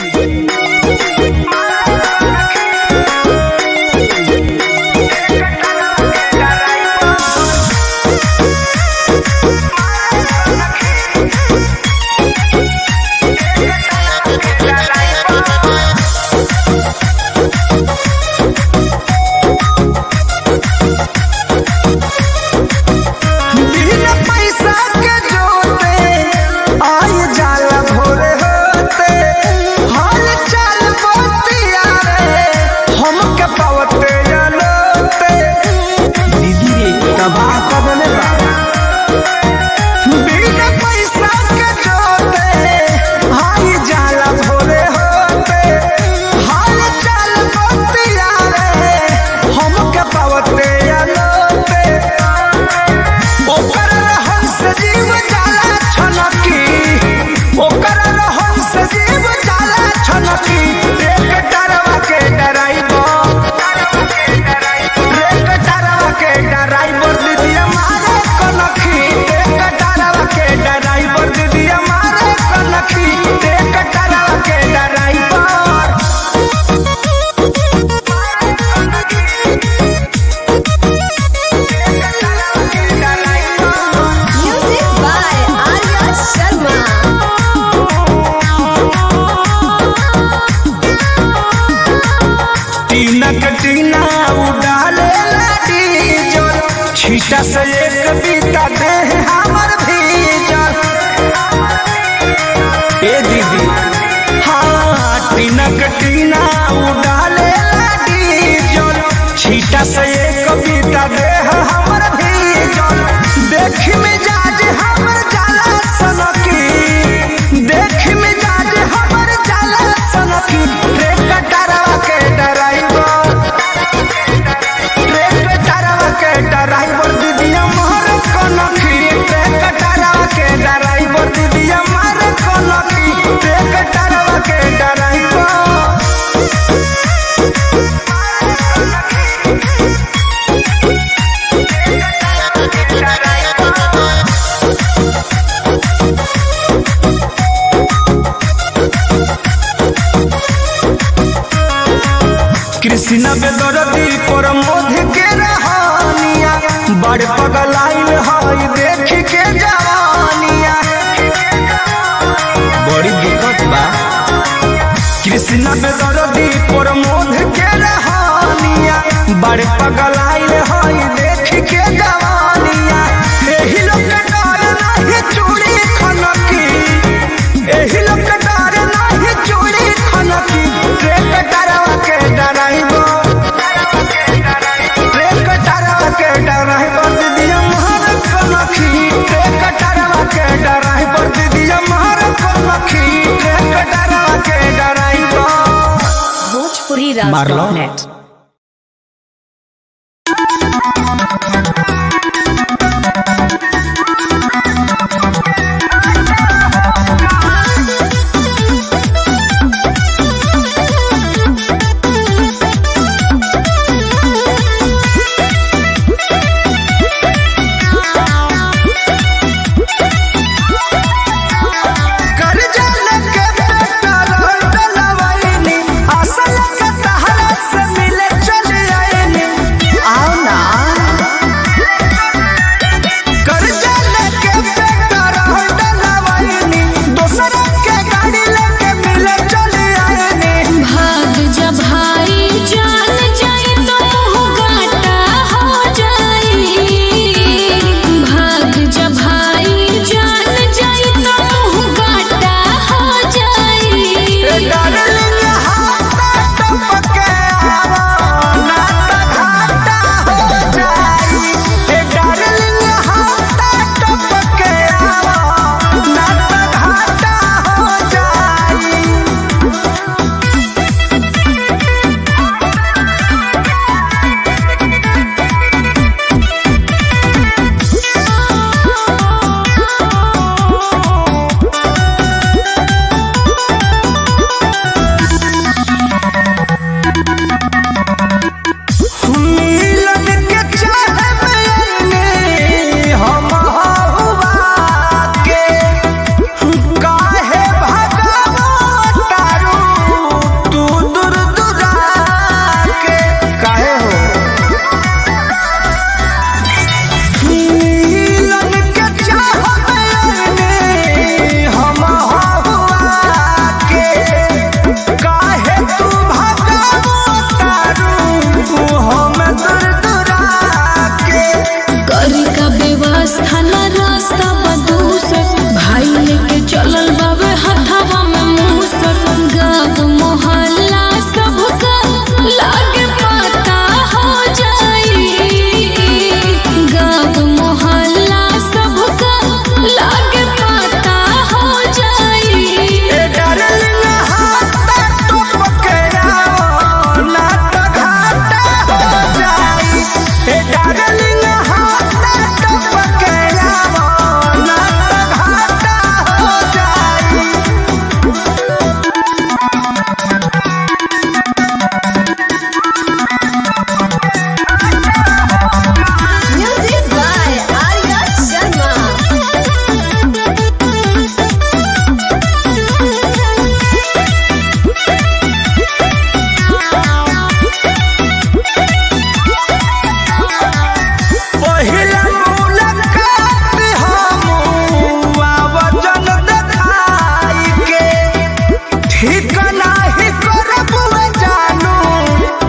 बिना पैसा के जोते आई जाला भोरे होते हाल चाल बतिया रे हमके पावते जलोते दीदी रे तबाह कर देले बा बिना पैसा के जोते आई जाला भोरे होते हाल चाल बतिया रे हमके पावते जलोते ओकर रहन से जीव जाला छनकी ओकर रहन से जीव जाला छनकी एक डरवा के डराइबर एक डरवा के डराइबर दीदी मारे कनखी एक डरवा के डराइबर दीदी मारे कनखी एक डरवा के डराइबर Music by Arya Sharma. टीनक टीना उडाले डीजल छीटा से एक बीता दे हमर भीजल ए दीदी हाँ टीनक टीना उडाले डीजल छीटा से एक बीता दे हमर भीजल देख में जाज हमर जाला सनकी देख में जाज हमर जाला सनकी रे कटरवा के डराइवर रे कटरवा के डराइवर दीदिया मोहर कनखी रे कटरवा के डराइवर दीदिया मार कनखी रे कटरवा के डराइवर कृष्ण बेदरदी पर मोध के रहानिया बड़ पगलाइल हई देख के जवानिया बड़ी दिक्कत बा कृष्ण बेदरदी पर मोध के रहानिया बड़ पगलाइल हई देख के जवानिया एही लोग के डर नाही चूड़ी खनकी एही लोग के डर नाही चूड़ी खनकी रे कटरवा के डराइबो रे कटरवा के डराइबो दीदिया महर कनखी रे कटरवा के डराइबो दीदिया महर कनखी रे कटरवा के डराइबो Bhojpuri Marlo. Net. कर्जा लेके बेटा रोल डलवैनी, असल के तहरा से मिल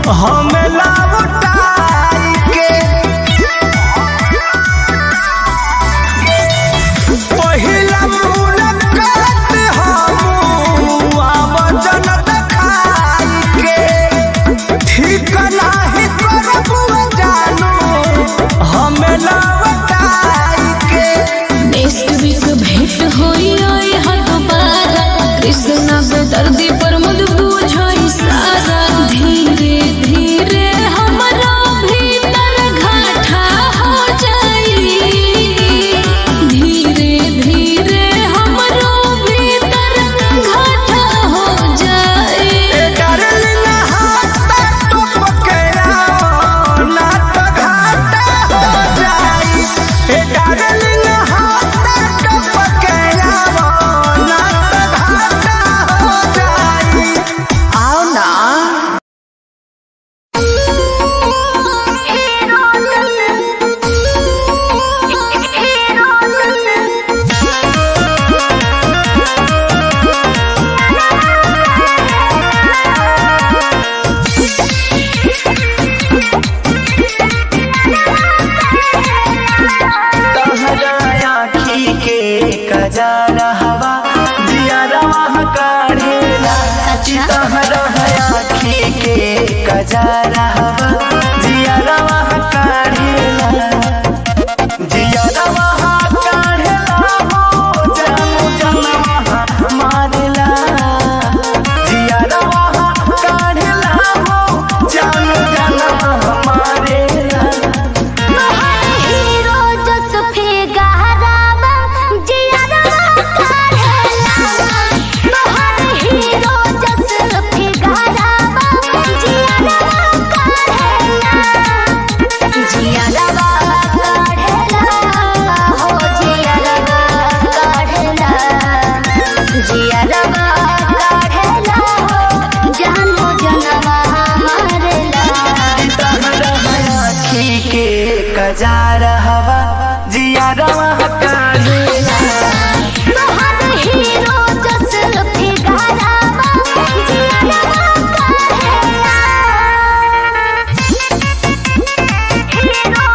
हमें लौटाई के पहिला मुलाकात हम आवाजन देखाई के ठीक नाही करबू जानू हमें लौटाई के नेक्स्ट वीक भेंट होई ओए हा दोबारा कृष्णा बेदर्दी पर मुझ बुझाई सारा धीरे धीरे हमरा भीतर घाटा हो जाई धीरे धीरे हमरो भीतर घाटा हो जाई ए डार्लिंग हाथ तो पकड़ा ना तो घाटा हो जाई ए डार्लिंग हाथ तो पकड़ा ना तो घाटा हो जाई आओ ना तहरा आखी के कजारा हवा जियारा वहाँ काढ़ेला तहरा आखी के कजारा हवा जियारा वहाँ काढ़ेला जियारा वहाँ काढ़ेला हो जानू जानू वहाँ मारेला जियारा वहाँ काढ़ेला हो जानू जानू वहाँ मारेला हीरो जस फिगारावा जियारावा काढ़ेला तोहर हीरो जस फिगारावा जियारावा काढ़ेला जियारावा काढ़ेला हो जियारावा काढ़ेला जियारावा काढ़ेला हो जानो जनवा मारेला आखी के कजारा हवा जियारा वहाँ काढ़ेला तोहर हीरो जस फिगारावा जियारावा काढ़ेला हीरो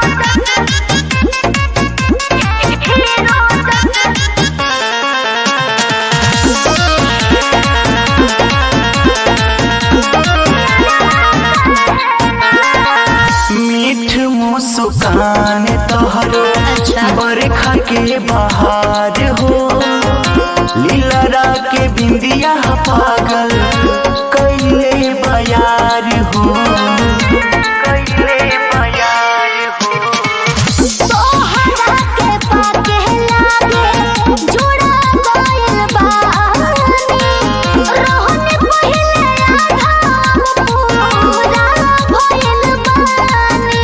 मीठ मुस्कान तोहरो बरखा के बहार हो लीलरा के बिंदिया पागल कैले बयार हो कैले बयार हो तोहरा के पाके लागे जुड़ा गइल बानी रोहन पहिले आधा पूरा भइल बानी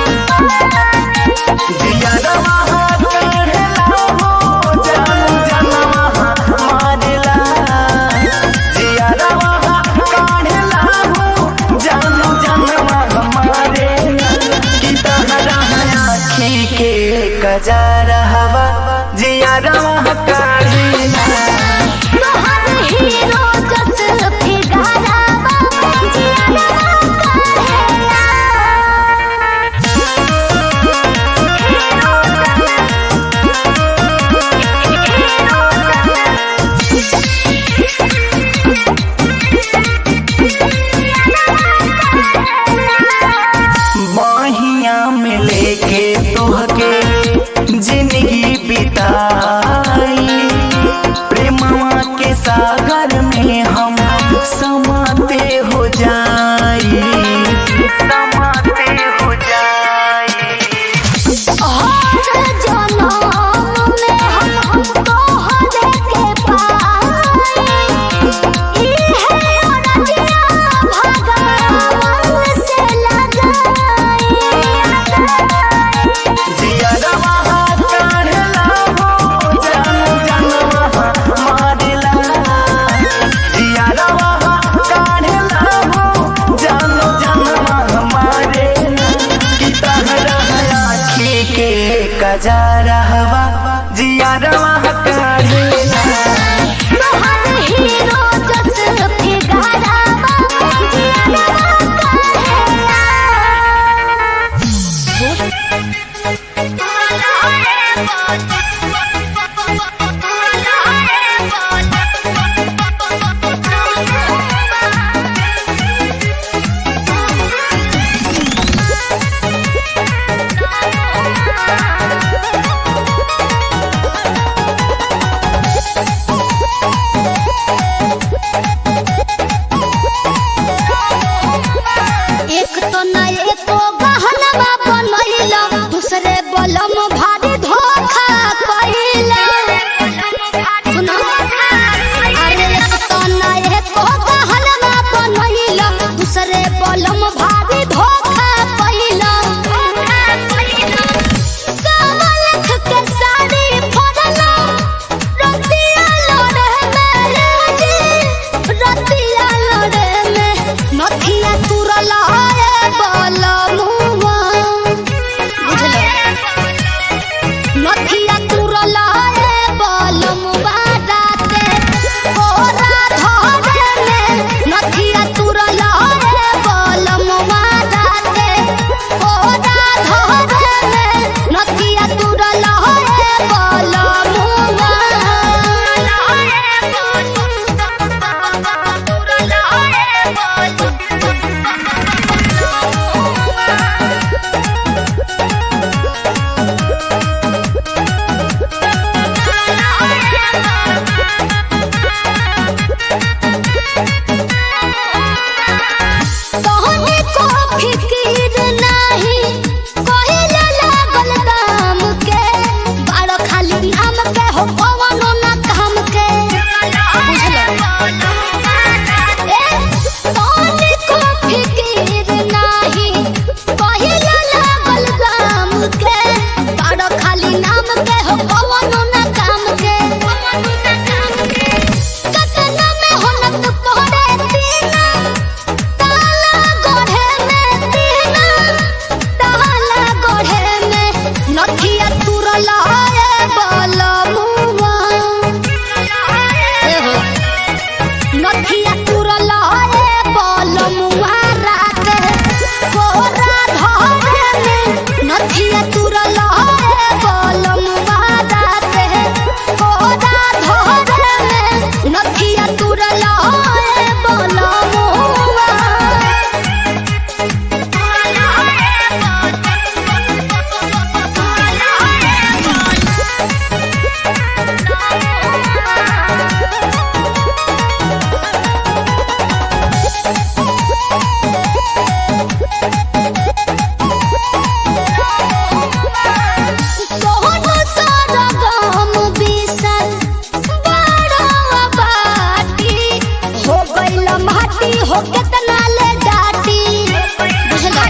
जियारा वहाँ काढ़ेला हो जानू जानू वहाँ मारेला जियारा वहाँ काढ़ेला हो जानू जानू वहाँ मारेला कि तहरा आँखी के कजारा हवा जियारा वहाँ काढ़ेला तोहर हीरो जस फिगारावा जियारावा काढ़ेला बाहिया में लेके तोहके जिंदगी बिताई प्रेमवा के सागर में हम समाते हो जाई समाते हो जाई हर जनम में हम तोहरे के पाई इहे अरजिया भगवान से लगाई जियारा वहाँ काढ़ला हो जानू जानू वहाँ मारेला जियारा वहाँ काढ़ला हो जानू जानू वहाँ मारेला कि तहरा आँखी के कजारा हवा जियारा वहाँ काढ़ला तोहर हीरो जस फिगारावा जियारावा काढ़ेला नथिया तुरल ए बलमुआ राते कोरा धरे में नथिया तुरल ए बलमुआ राते कोरा धरे में नथिया तुरल ए बलमुआ सोहन सारा गाम बिसल बड़ा बाटी हो गइल माटी हो केतना ले डाटी बुझला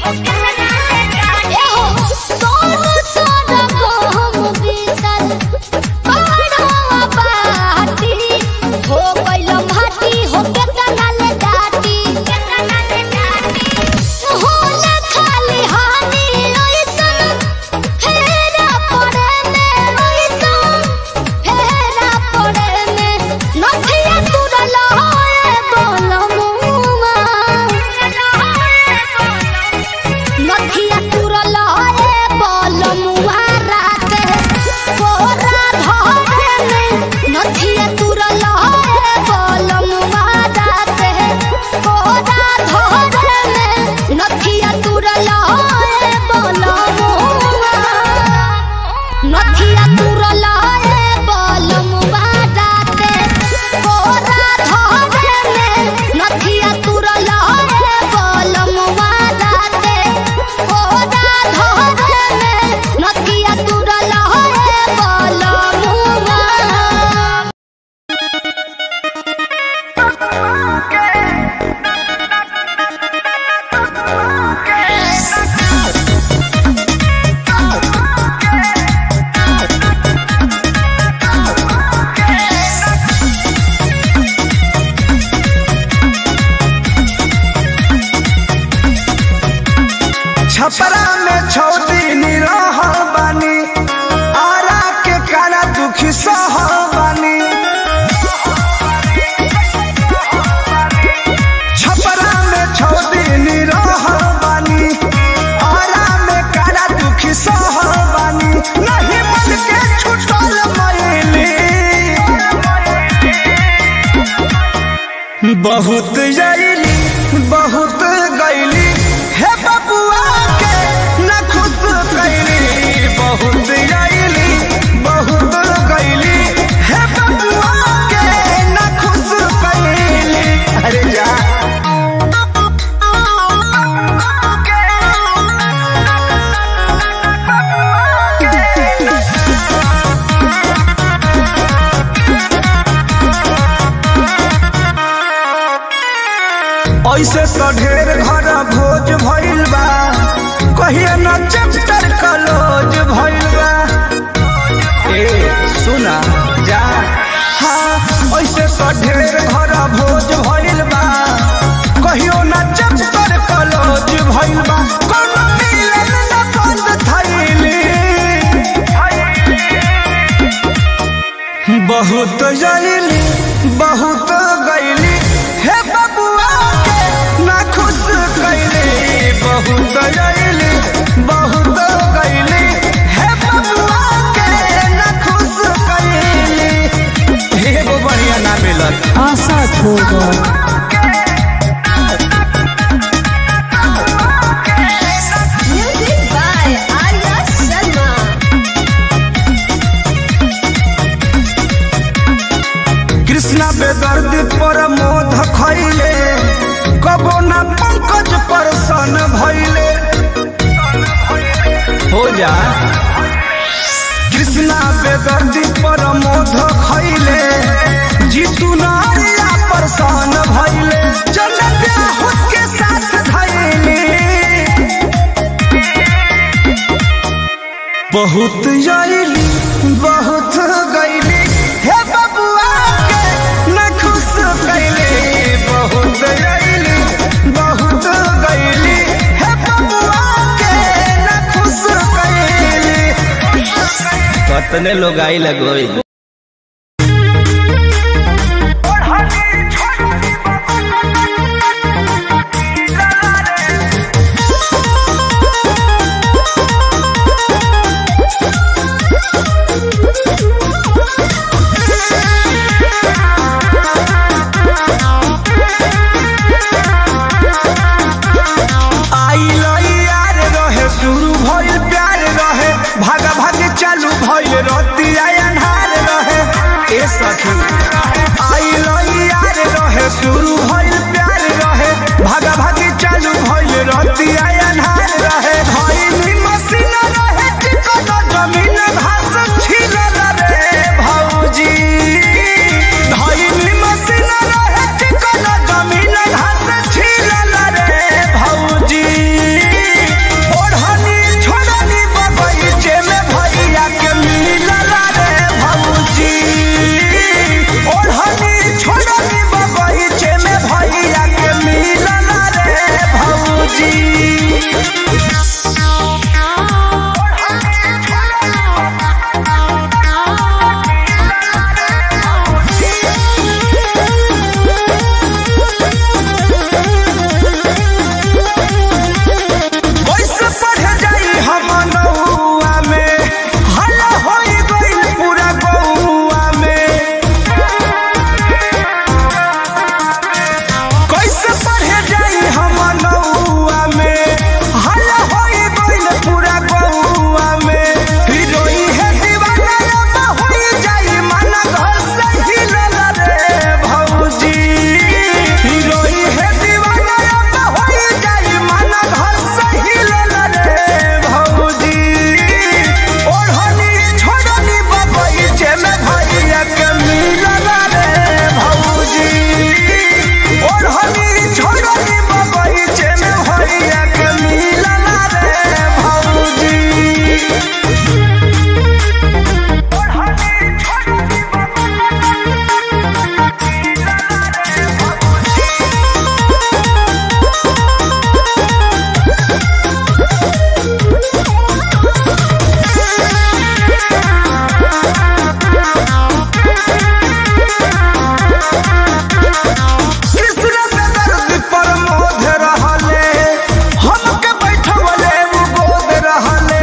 ए हो सोहन सारा गाम बिसल बड़ा बाटी हो गइल माटी हो केतना ले डाटी केतना ले डाटी होला खाली हानि ओइसन फेरा पड़े में ओइसन फेरा पड़े में नथिया तुरल होए बोलमुआ नथिया तुरल होए बोलमुआ राते कोरा धरे में नथिया तुरल होए बोलमुआ राते कोरा धरे में नथिया तुरल होए बोलमुआ नथिया तुरल ए बलमुआ राते कोरा धरे में नथिया तुरल ए बलमुआ राते कोरा धरे में नथिया तुरल ए बलमुआ छपरा में छौ दिन रहल बानी आरा के कारा दुखी सहल बानी छपरा में छौ दिन रहल बानी आरा में कारा दुखी सहल बानी नहीं मन के छुटल मैली बहुत जैली बहुत गैली हे बबुआ के न खुश कैली बहुत जैली बहुत गैली हे बबुआ के न खुश कैली अरे जा ऐसे तो ढेर घर भोज भइल बा कहिए न चैप्टर कलोज भइल बा ए सुना जा हाँ ऐसे तो ढेर घर भोज भइल बा कहियो न चैप्टर कलोज भइल बा कोनो मिलन न बंद थैली बहुत जैली बहुत गैली हे बबुआ के ना खुश कैली बहुत जैली बहुत गैली हे बबुआ के ना खुश कैली एगो बढ़िया ना मिलत आशा छोड़ Music by Arya Sharma. Krishna बेदर्द पर मोध खैले कबो ना पंकज पर सन भैले हो जा कृष्णा बेदर्द पर मोध खैले जीतू नारिया पर सन भैले चल ब्याह के साथ धैले बहुत आईली बहुत गईली हे बबुआ के न खुश कैली बहुत आईली बहुत गईली हे बबुआ के न खुश कैली कतने लोग आई लगोई शुरू भइल प्यार रहे भागा भागी चालू भइल रतिया अन्हार रहे भइल मसीन रहे चिकन जमीन घास छिलल रे भौजी भइल मसीन रहे चिकन जमीन घास छिलल रे भौजी ओढ़नी छोड़नी बगैचे में भैया के मिलल रे भौजी ओढ़नी छोड़नी बगैचे में भैया के मिलल रे भौजी कैसे पढ़ जाई हम नौआ में हल्ला होई गइल पूरा गौआ में कैसे पढ़ जाई हम नौआ में हल्ला होई गइल पूरा गौआ में हिरोई है दीवाना अब होई जाई मन घर से हिलल रे भौजी हिरोई है दीवाना अब होई जाई मन घर से हिलल रे भौजी ओढ़नी छोड़नी बगैचे में भैया के मिलल रे भौजी ओढ़नी छोड़नी बगैचे में भैया के मिलल रे भौजी कृष्ण के दर्द पर मोध रहले हमके बैठवले उ गोद रहले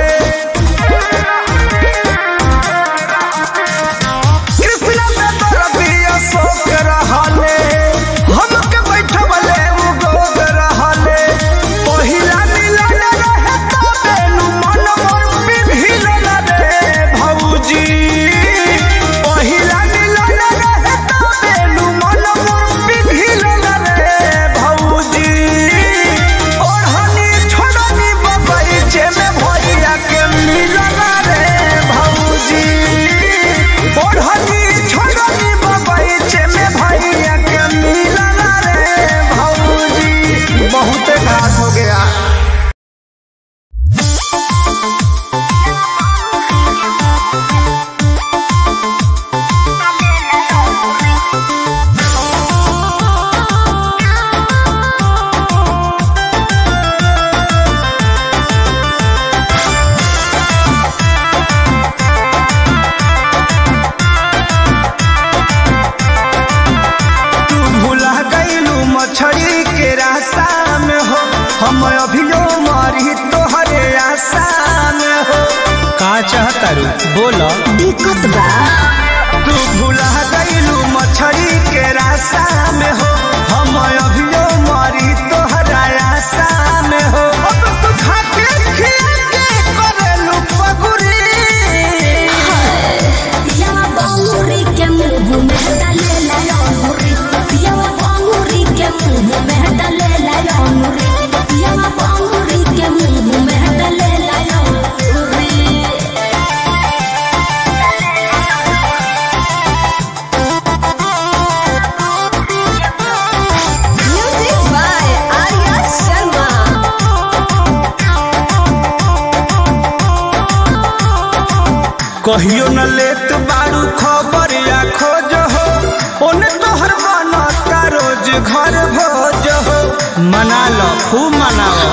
कृष्ण के दर्द अशोक रहले हमके बैठवले उ गोद रहले पहिला मिलन रहे तबे नु मन मोर पिघिलल रे भौजी पहिला मिलन रहे तबे नु मन मोर पिघिलल रे भौजी ओढ़नी छोड़नी बगैचे में भैया के मिलल रे भौजी ओढ़नी छोड़नी बगैचे में भैया के मिलल रे भौजी बहुत घाट हो गया तू भुला गईलू मछली के रास्ता में हो हम अभियो मरी तोहरे आशा में हो का चाहता रू बोलो दिक्कत बा तू भुला गईलू मछली के रास्ता में हो हम अभियो मरी तोहरा आशा में हो अब तू खाके खिया के करेलू पगुरी पियावा बांगुरी के मुंह में डाले लाया अंगूरी पियावा बांगुरी के मुंह में डाले लाया अंगूरी पियावा बांगुरी के मुंह में डाले लाया अंगूरी Music by Arya Sharma. कहियो न लेत बारू खबर या खोज हो ओने तोहर बनता रोज घर भोज हो मना लो खूब मनाओ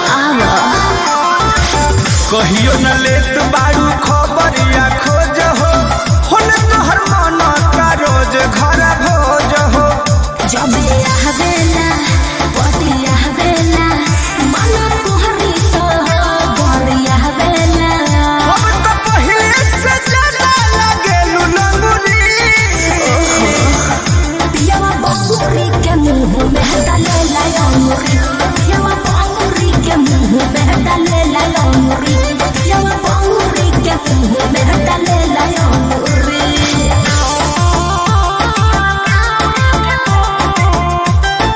कहियो न लेत बारू खबर या खोज हो ओने तोहर बनता रोज घर भोज हो जब आवेला पति आवेला मन तोहरी तो बड़ी आवेला अब तो पहिले से ज्यादा लगेलू नंगुरी पियावा बांगुरी के मुंह में डाले लाया अंगूरी पियावा बांगुरी के मुंह में डाले लाया अंगूरी पियावा बांगुरी के मुंह में डाले लाया अंगूरी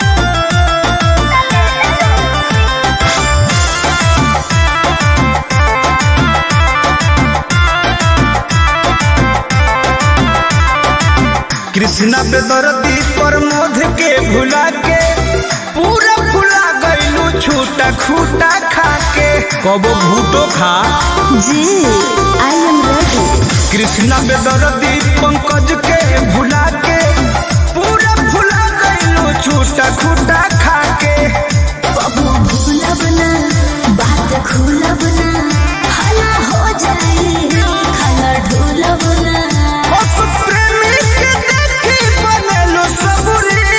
कृष्णा बेदरदी प्रमोद के भुला के पूरा भुला गईलू छूटा खूटा खा के कबो भूटो खा जी आई एम रेडी कृष्णा बेदरदी पंकज के भुला के पूरा भुला गईलू छूटा खूटा खा के बबुआ भूलब ना बात खुलब ना हला हो जाई खाना ढूलब ना बस प्रेमी के देखी बनेलू सबुरी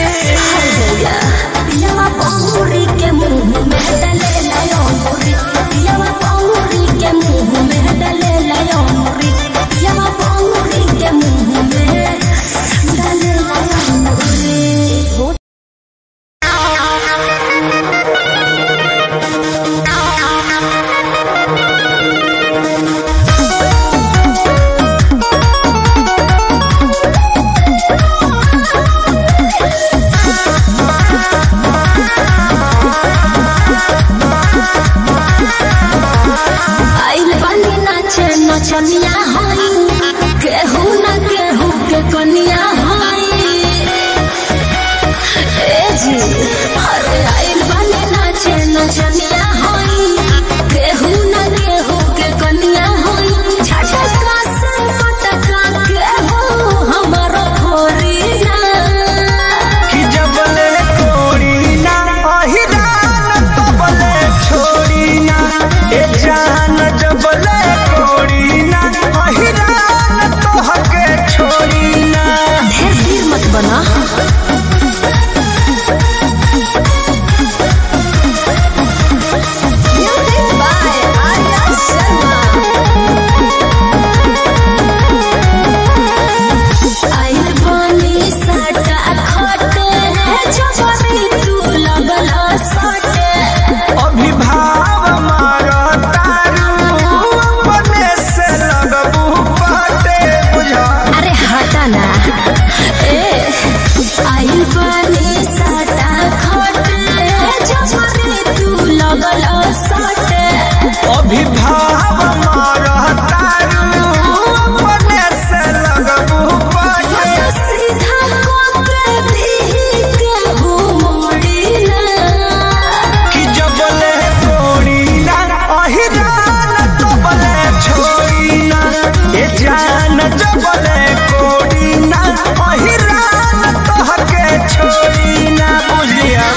पियावा पौरी के मुंह में डले लायो मुरी पियावा पौरी के मुंह में डले लायो मुरी पियावा पौरी के मुंह में डले लायो मुरी आइल बानी नाचे नचनिया हई केहू न केहू के कनिया हई ए जी अरे आइल बानी नाचे नचनिया हई केहू न केहू के कनिया हई झटका से पटका केहू हमारो फोरी ना कि जबले कोड़ी ना अहिरान तबले छोड़ी ना ए जान जबले कोड़ी ना अहिरान तोहके छोड़ी ना ढेर देर मत बना Music by Arya Sharma. आइल बानी सटा खटे जबरी तू लगला सटे अभिभाव मारो तारू अपने से लगबू पाटे बुझा अरे हटा ना ए आइल बानी सटा खटे जबरी तू लगला सटे अभिभाव मारो तारू अपने से लगबू पाटे सीधा कोकरे दी के हो मोड़ी ना कि जबले कोड़ी ना अहिरान तबले छोड़ी ना ए जान जबले कोड़ी ना अहिरान तोहके छोड़ी ना बुझिया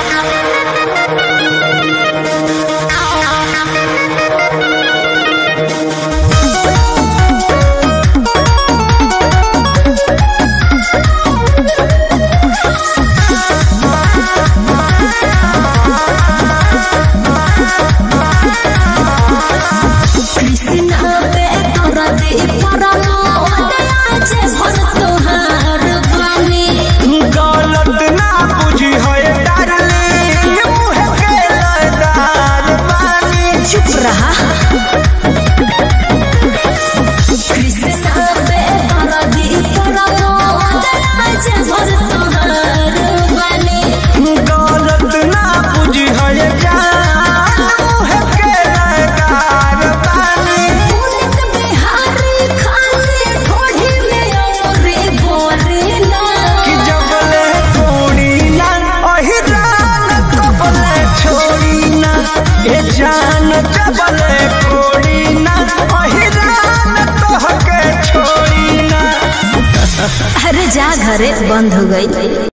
कृष्णा पे तोरा दे परमो आज भर तोहार बानी गलत ना बुझी है डार्लिंग मुँह के लदार बानी चुप रहा कृष्णा पे तोरा दे परमो आज भर तोहार बानी गलत ना बुझी है जान मुँह के लदार बानी पुनित बिहारी खाली ढोढ़ी में औरे बोरे ना कि जबले कोड़ी ना अहिरान तबले छोड़ी ना ए जान जबले कोड़ी ना अहिरान तोहके छोड़ी ना अरे जा घरे बंद हो गई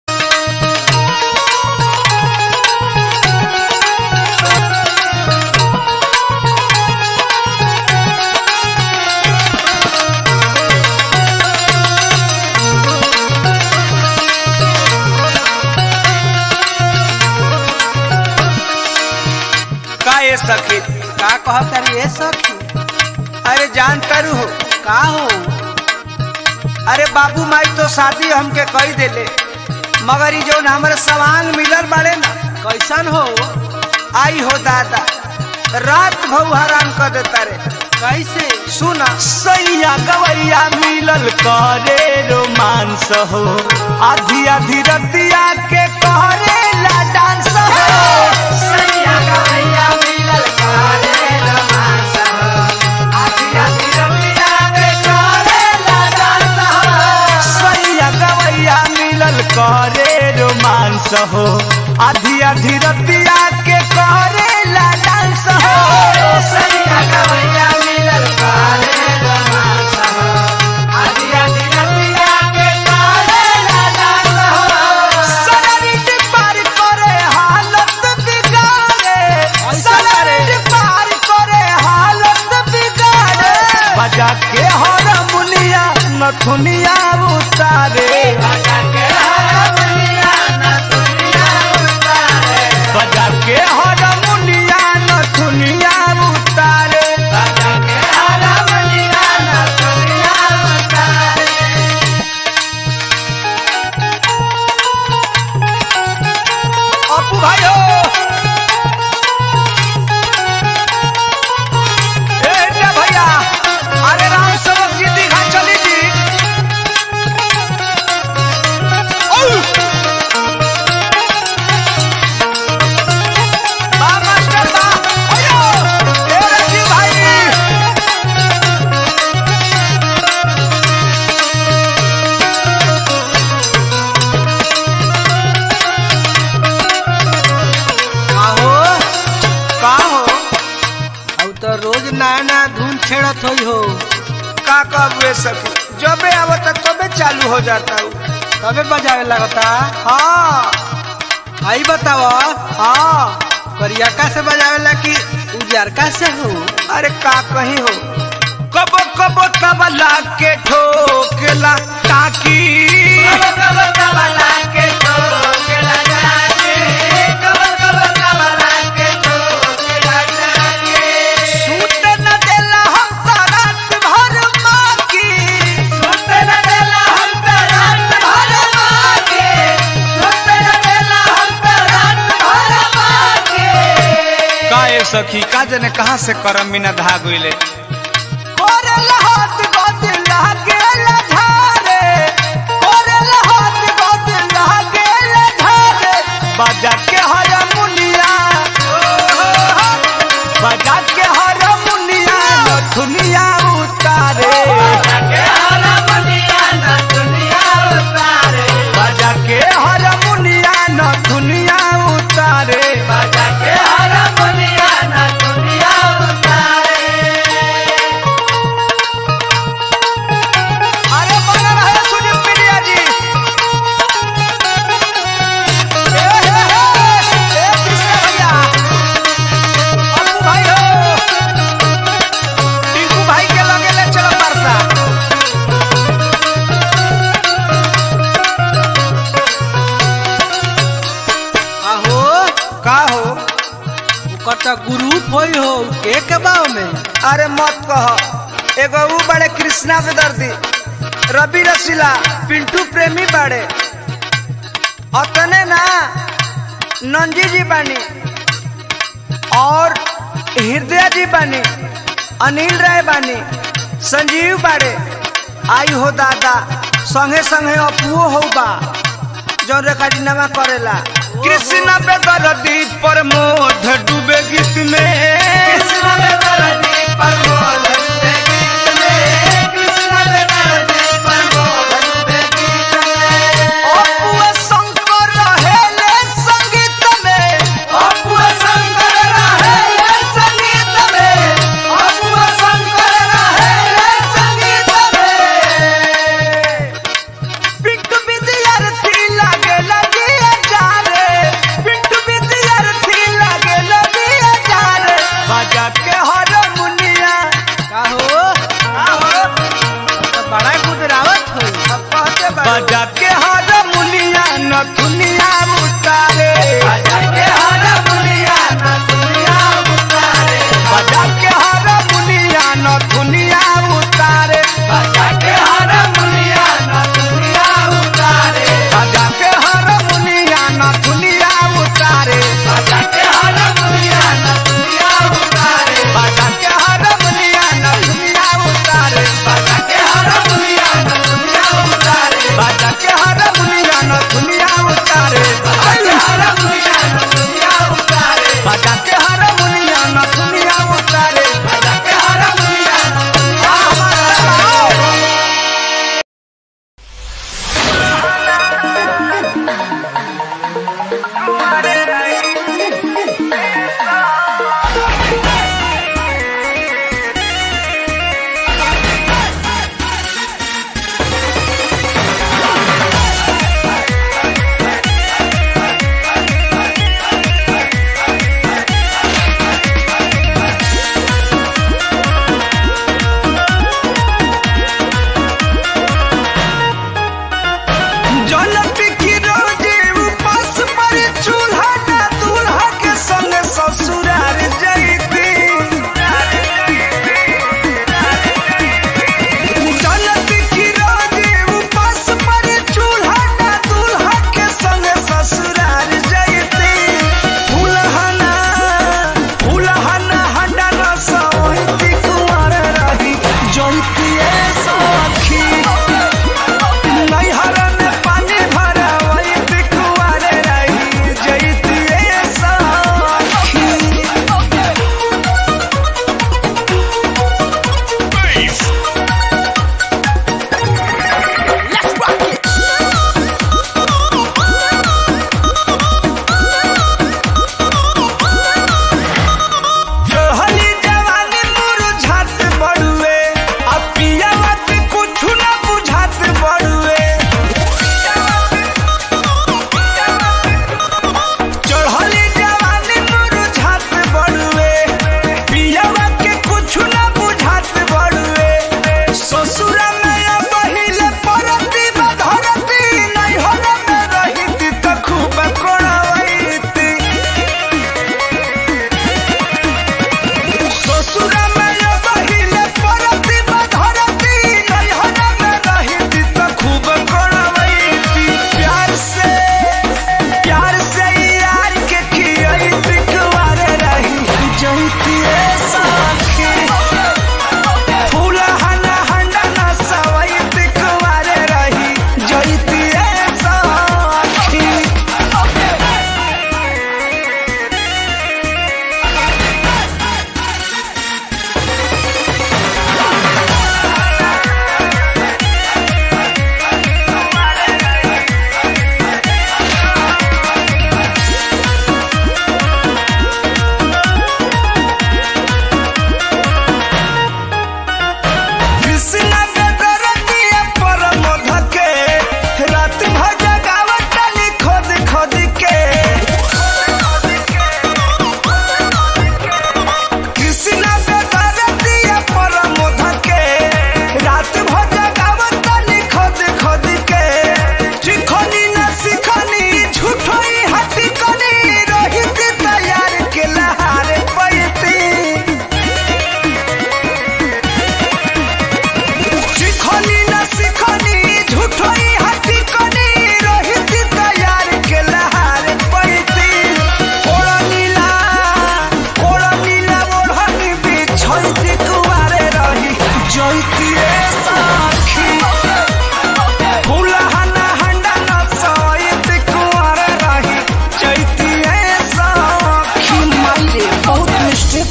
का ये सखी का कहत तारी ए सखी अरे जान करू हो का हो अरे बाबू माई तो शादी हमके कही देले मगर ई जौन हमरे सवांग मिलल बाड़े ना कैसन हो आई हो दादा रात भऊ हराम कर देता रे कैसे सुना सैया गवैया मिलल करे रोमांस हो आधी आधी रतिया के करे ला डांस हो सैया गवैया मिलल करे रोमांस हो आधी आधी रतिया के करे ला डांस हो हो आधी आधी रतिया के करेला डांस हो सैया गवैया मिलल करे रोमांस हो आधी आधी रतिया के करेला डांस हो शरीर पार करे हालत बिगाड़े शरीर पार करे हालत बिगाड़े बजा के हारमोनिया नथुनिया उतारे बजा के हारमोनिया नथुनिया उतारे बजा के हारमोनिया नथुनिया उतारे बजा के हारमोनिया नथुनिया उतारे अपू भाइयो ए इंडिया भैया अरे राम सेवक जी दीघा चली जी औ! बा मास्टर बा अयो! ए राजीव भाई आहो का हो अब तो रोज नया नया धुन छेड़त होई हो का कबे सकी जबे आवता तबे चालू हो जाता हूँ तबे बजावे लगता हाँ आई बताओ हाँ करियका से बजावेला कि उजरका से हो अरे का कहीं हो कबो कबो तबला के ठोकला टाकी कबो कबो तबला के ठोकला टाकी कबो कबो तबला के ठोकला टाकी सूत न देला हम त रात भर माकी सूत न देला हम त रात भर माकी सूत न देला हम त रात भर माकी काए सखी का जने कहाँ से करम बिना धागुले कोरल हाथ गोद लागेल धारे कोरल हाथ गोद लागेल धारे बजा के हारमोनिया बजा के हारमोनिया नथुनिया उतारे बजा के हारमोनिया नथुनिया उतारे बजा के हारमोनिया नथुनिया उतारे बजा के हारमोनिया नथुनिया उतारे अरे बना रहे सुनील मीडिया जी ए हे हे ए कृष्ण भैया अपू भाई हो टिंकू भाई के लगे ले चलो परसा आहो का हो ओकर तो ग्रुप होई हो के के बाव में अरे मत कह एगो ऊ बड़े कृष्णा बेदर्दी रवि रसीला पिंटू प्रेमी बड़े अतने ना नंजी जी बानी और हृदय जी बानी अनिल राय बानी संजीव बाड़े आई हो दादा संगे संगे अपुओ हो बा जो रेकॉर्डिंगवा करेला कृष्ण पे दर्दी पर मोध डूबे गीत में कृष्ण पे दर्दी पर मोध डूबे गीत में कृष्ण पे दर्दी पर मोध डूबे गीत में अपुआ शंकर रहेले संगीत में अपुआ शंकर रहेले संगीत में अपुआ शंकर रहेले संगीत में पिंटू विद्यार्थी लागे लगिया जारे पिंटू विद्यार्थी लागे लगिया जारे बजा के हारमोनिया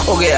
हो गया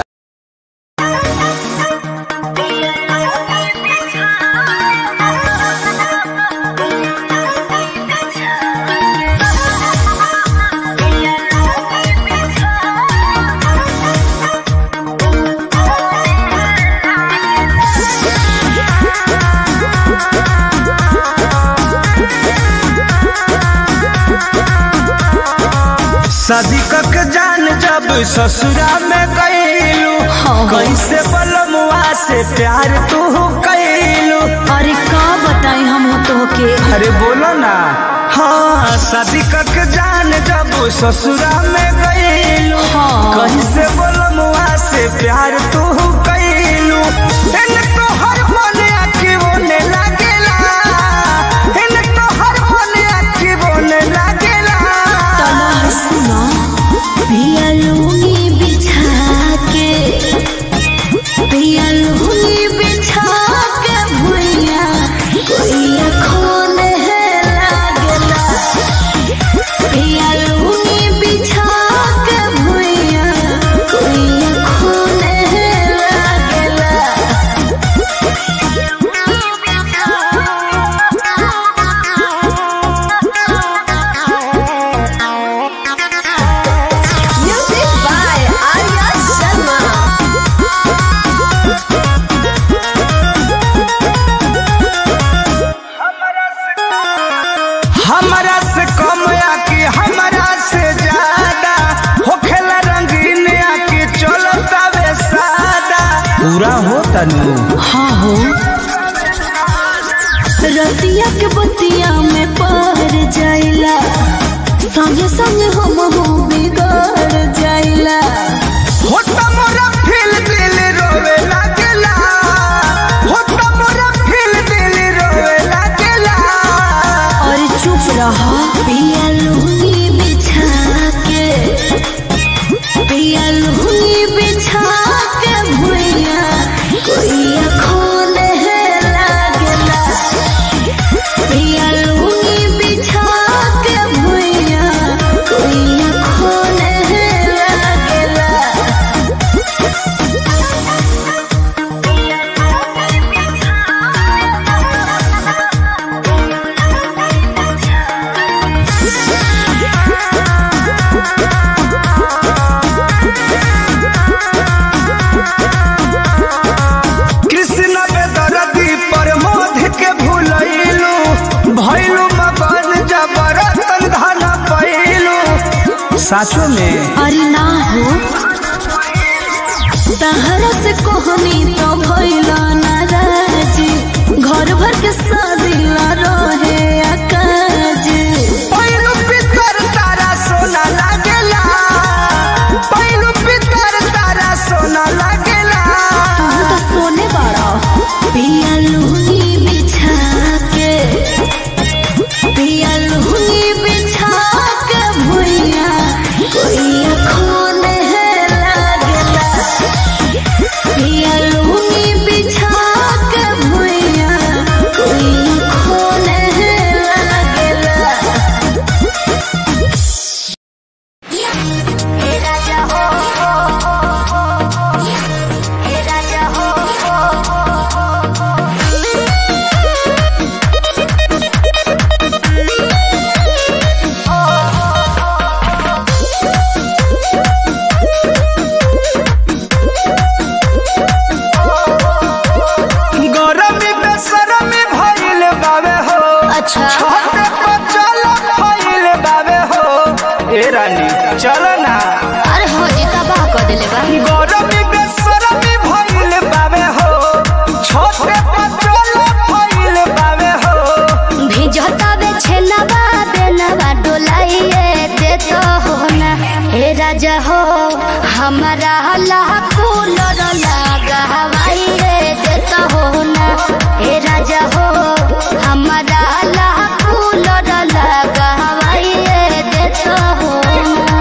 शादी कक जान जब ससुरा में गईलू कैसे बलमुआ से प्यार तू कैलू अरे का बताई हम तो के अरे बोलो ना हाँ शादी कक जान जब ससुरा में गईलू हाँ। कैसे बलमुआ से प्यार तू कैलू इन तो हर मन आखी बोने लागेला इन तो हर मन आखी बोने लागेला तना सुना पिया लूंगी बिछा के पिया लूंगी बिछा के भुइया कोई खून है लागला पिया लूंगी बिछा के भुइया कोई खून है लागला Music by Arya Sharma. हमरा से कम या कि हमरा से ज्यादा होखेला रंगीन या कि चलता वे सादा पूरा हो तनु हाँ हो रतिया के बतिया में पार जाइला संगे संगे हम हो बिगड़ जाइला हो त मोरा फील दिल रोवे लागेला हो त मोरा फील दिल रोवे लागेला और चुप रहा पिया लूंगी बिछा के पिया लूंगी बिछा के भुइया कोई खून है लागला पिया लूंगी बिछा के भुइया कोई खून है लागला कृष्ण बेदरदी पर मोध के भूलैलू भैलू मगन जबरतन धन पैलू साचो में अरे ना हो तहरा से कोहनी तो भइला नाराजी घर भर के शादी ला रहे अकाज पैलू पितर तारा सोना लागेला पैलू पितर तारा सोना लागेला तू तो सोने बाड़ा पिया लूंगी बिछा के पिया लूंगी बिछा के भुइया कोई खून है लागला पिया लूंगी बिछा के भुइया कोई खून है लागला गरमी बेसरमी भइल बावे हो अच्छा छोटे बचल भइल बावे हो ए रानी चल ना अरे हो जी तबाह कर देले बा गरमी बेसरमी भइल बावे हो छोटे बचल भइल बावे हो भिजता बे छेनबा बेनबा डोलाइए देत हो ना हे राजा हो हमारा लाखो लड़ लागा हवाई रे देत हो ना हे राजा हो हमारा लाखो लड़ लागा हवाई रे देत हो ना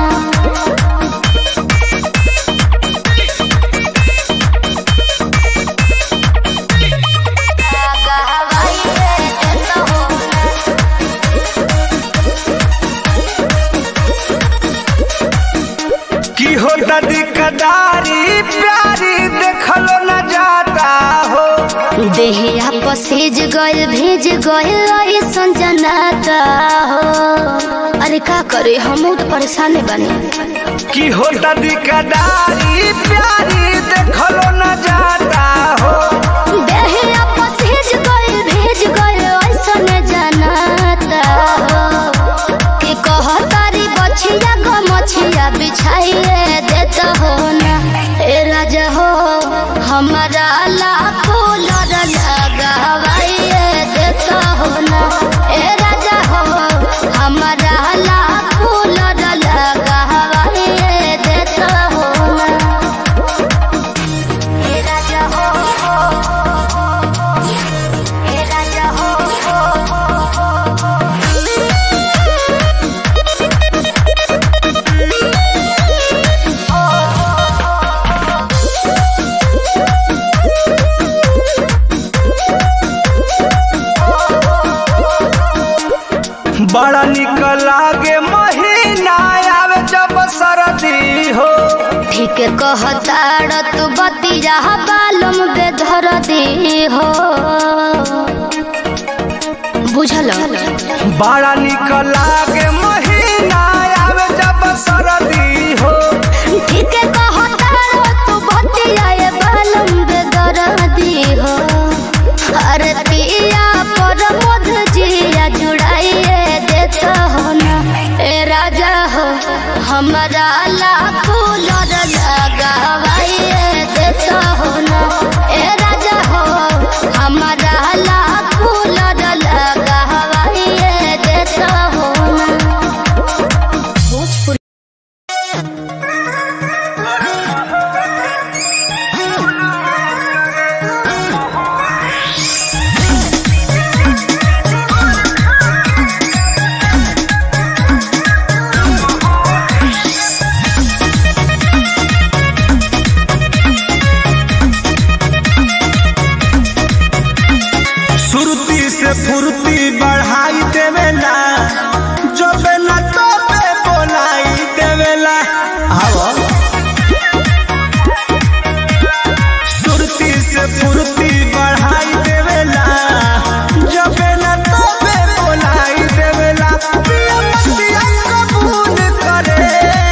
लागा हवाई रे देत हो ना की हो होता दिकदारी प्यारी देखलो न जाता हो देहिया पसेज गइल भेज गइल ऐसन जनाता हो अरे का करे हम तो परेशान बने कि होता दिकदारी प्यारी देखलो न जाता हो देहिया पसेज गइल भेज गइल ऐसन जनाता हो कि कहतारी बछिया गो मछिया बिछाइए देता हो ना ए राजा हो हमारा लाखों लड़ लगावाइए देता हो ना ए राजा हो हमारा लाखों लड़ लगावाइए देता हो ना ए राजा हो ए राजा हो बड़ा निक लागे महीना आवे जब सरदी हो ठीक कहताड़ तू बतिया बालम बेधर दी हो बुझल बड़ा निक लागे महीना आवे जब सरदी हो ठीक कहताड़ तू बतिया ये बालम बेधर दी हो अरे पिया पर मध जिया जुड़ाइए देता हो ना ए राजा हो हमारा लाखों लड़ लगावाइए देता हो ना ए राजा हो हमारा लाखों लड़ लगावाइए देता हो ना सुरती से फुर्ती बढ़ाई देवेला जब न तबे बोलाई देवेला आवा सुरती से फुर्ती बढ़ाई देवेला जब न तबे बोलाई देवेला पिया पिया कबूल करे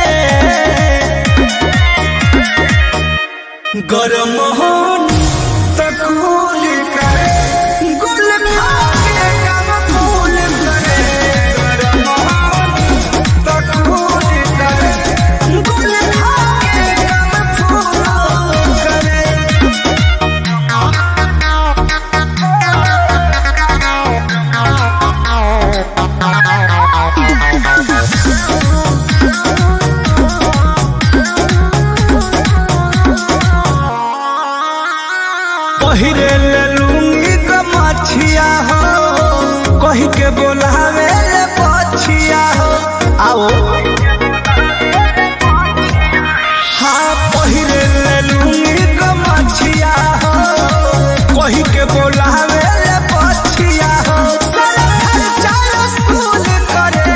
गरम होन तकूल करे गुल खाके कब फूल करे गरम होन तकूल करे गुल खाके कब फूल करे पहिरे ले लूंगी क मछिया हो कही के बोलावे ले पछिया हो आओ हाँ पहिरे ले लूंगी क मछिया हो कही के बोलावे ले पछिया हो सारा खर्चा स्कूल करे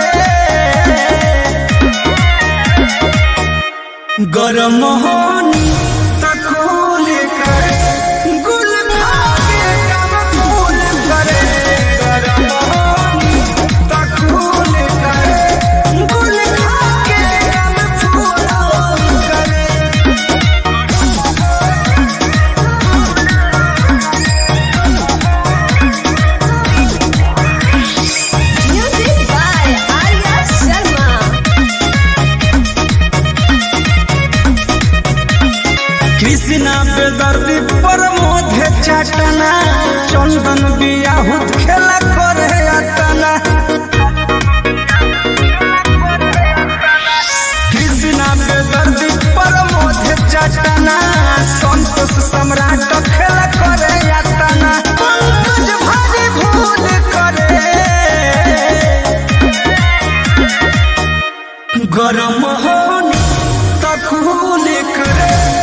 गरम होनी तकूल करे गुल खाके कब फूल करे गरम होनी तकूल करे गुल खाके कब फूल करे Music by Arya Sharma. Krishna बेदर्दी पर मोधे चटना चंदन बियाहुत खेला करे अतना कृष्णा बेदर्दी पर मोधे चटना संतोष सम्राट खेला करे अतना पंकज भारी भूल करे गरम होनी तकूल करे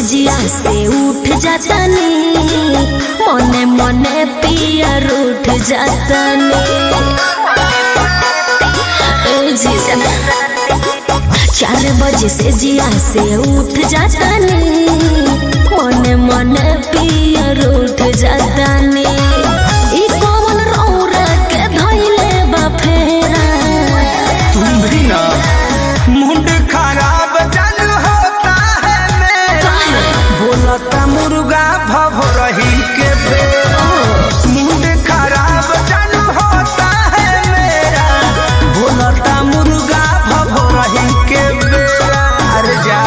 जिया से उठ जातानी मने मने पिया रूठ जातानी ए जिया चार बजे से जिया से उठ जातानी मने मने पिया रूठ जातानी ई कौन रौरा के धइले बा फेरा तुम भी ना मुंड खराब जन होता है मेरा बोलता मुर्गा भव रही के बेरा मुंड खराब जन होता है मेरा बोलता मुर्गा भव रही के बेरा अरे जा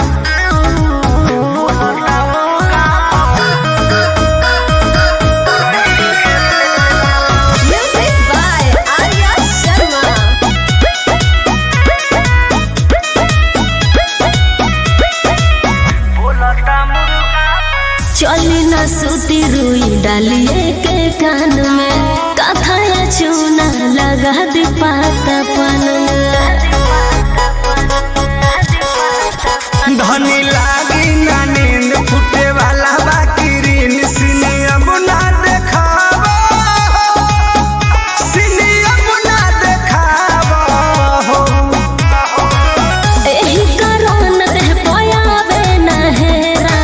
Music by Arya Sharma. चली न सूती रुई डालिए के कान में कथाया चूना लगा दी पाता पन धनी लागी ना नींद फूटे वाला बाकी ऋण सिनी अब ना देखावा सिनी अब ना देखावा हो एही कारण देह पयावे न हेरा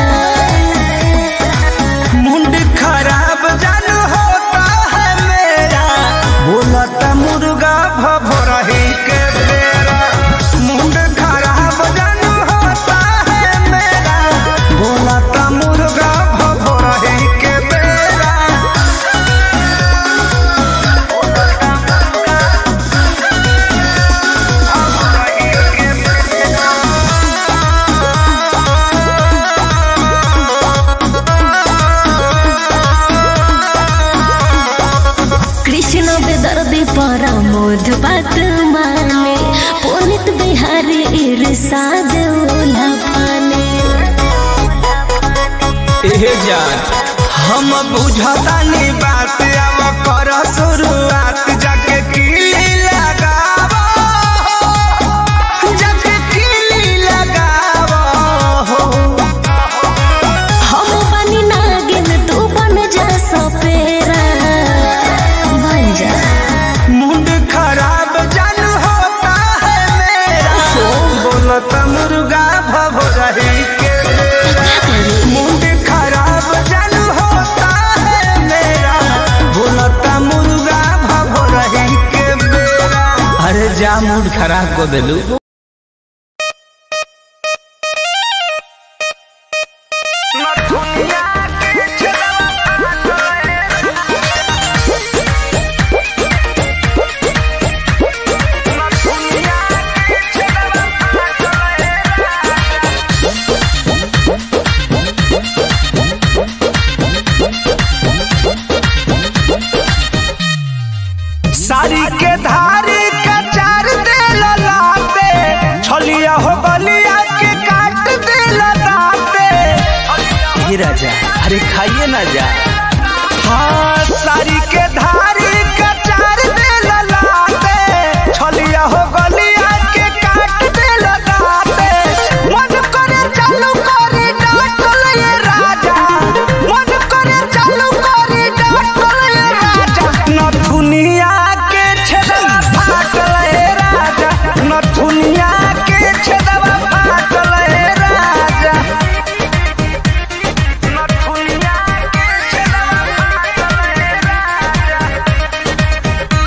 मुंड खराब जन होता है मेरा बोलता मुर्गा भव रही के बेरा मुंड खराब जन होता है मेरा बोलता मुर्गा भव रही के बेरा कृष्ण बेदर्दी पर मोध बात माने पुनित बिहारी इरसाद ओला पाने एहे जान हम बुझतानी बात अब कर शुरुआत जाके किली लगावा जाके किली लगावा हो हम बनी नागिन तू बन जा सपेरा बन जा मुंड खराब जन होता है मेरा बोलत मुर्गा भव रही के बेरा। मुंड खराब जन होता है मेरा बोलत मुर्गा भव रही के बेरा अरे जा मूड खराब को दिलू साड़ी के धारी के चार दे लाते छलिया हो गलिया के काट दे लाते ये राजा अरे खाइए ना जा हाँ साड़ी के धारी के चार दे लाते छलिया हो गलिया के काट दे लाते मन करे चालू करे डांटल ये राजा मन करे चालू करे डांटल ये राजा नथुनिया के छेदवा फाटल हे राजा नथुनिया के छेदवा फाटल हे राजा नथुनिया के छेदवा फाटल हे राजा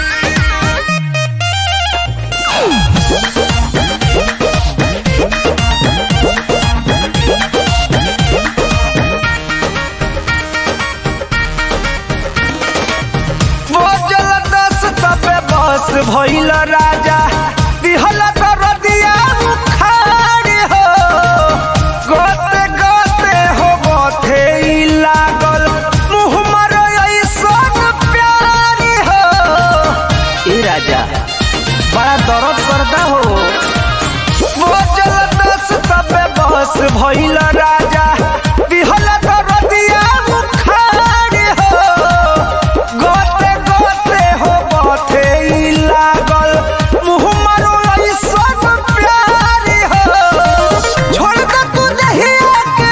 बोझल दस तबे बस भइल राजा दिहल दरदिया उखाड़ हो गोते गोते हो गोथे ई लागल मुँह मर ऐसन प्यार हो ए राजा बड़ा दर्द करता हो बोझल दस तबे बस भइल राजा दिहल दरदिया उखाड़ हो गोते गोते हो बथे ई लागल मुँह मारो ऐसन प्यार हो छोड़ दे तू दहिया के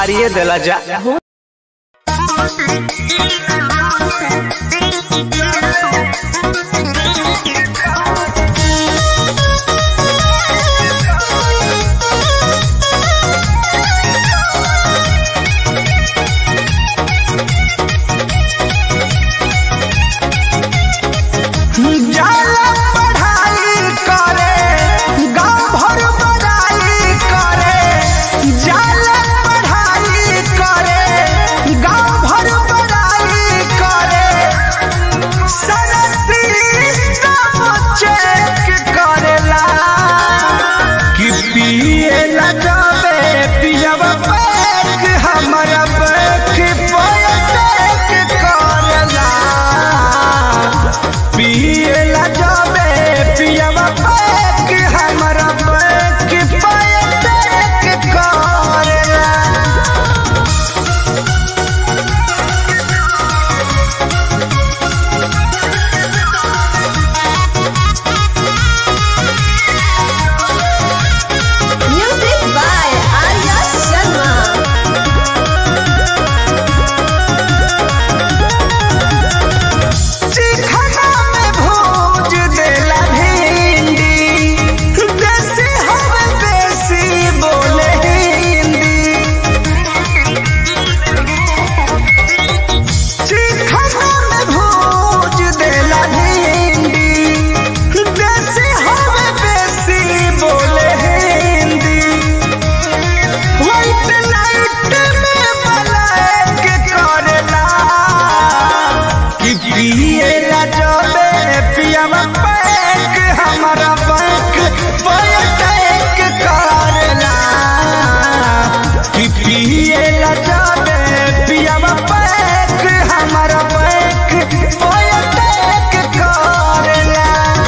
फाड़िए देला जा जाला पढ़ाई करे गांव भर बड़ाई करे जाला पढ़ाई करे गांव भर बड़ाई करे सरस्वती नाम चेक करेला कि पिए ला जावे पियवा पैक हमारा पैक पैक करेला पियला जाबे पियवा पैक हमरा पैक पैक करेला Music by Arya Sharma. चिखना में भोज देला भिंडी देसी हवे देसी बोले हिंदी चिखना में भोज देला भिंडी देसी हवे देसी बोले हिंदी व्हाइट लाइट में ब्लैक करेला कि पिएला जबे पियावा पैक हमारा बैंक पैक करेला कि पिएला जबे पियावा पैक हमारा बैंक पैक करेला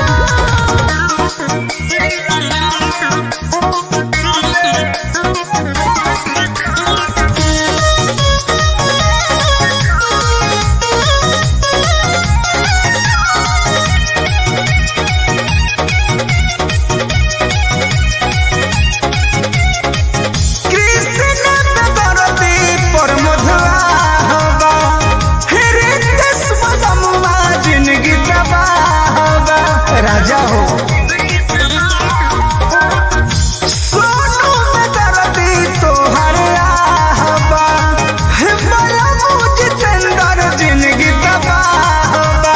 कृष्ण नगरती पर मधुआ होगा हृदय स्वदमुआ जिंदगी तबाह होगा राजा हो सोनू नगरती तोहर आहबा बड़ा मुझ चंदर जिंदगी तबाह होगा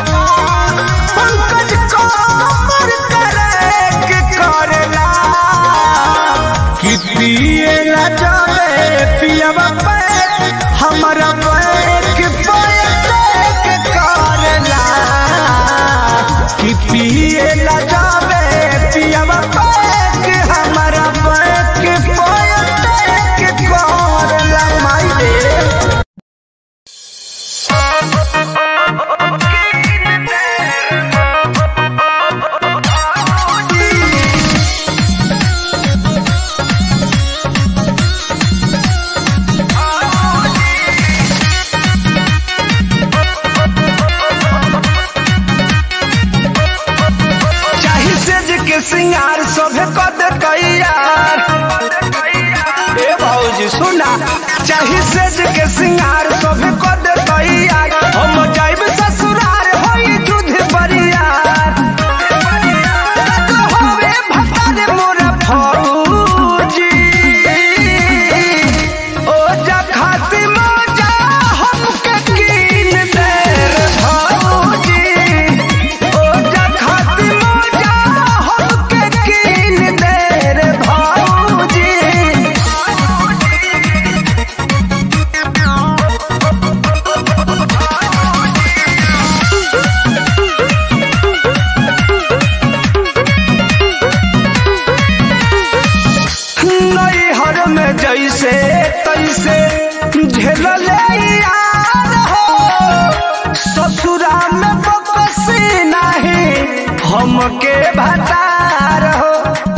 पंकज कमर करे के करेला कि पिएला जावे पियवा पैक हमारा पैक पैक करेला कि पिएला जावे पियवा पैक हमारा पैक पैक करेला माई रे चाही सेज के सिंगार सभे कद कैयार ए भौजी सुना चाही सेज के सिंगार सभे कद कैयार हम जाइब ससुरार होई दूध बरियार होवे भतार मोरा फौजी ओ जा खाती मौजा हमके कीन दे रे भौजी ओ जा खाती मौजा हमके कीन दे रे भौजी नैहर में जैसे तैसे झेल यार हो ससुरा में बकसी नहीं हमके भतार हो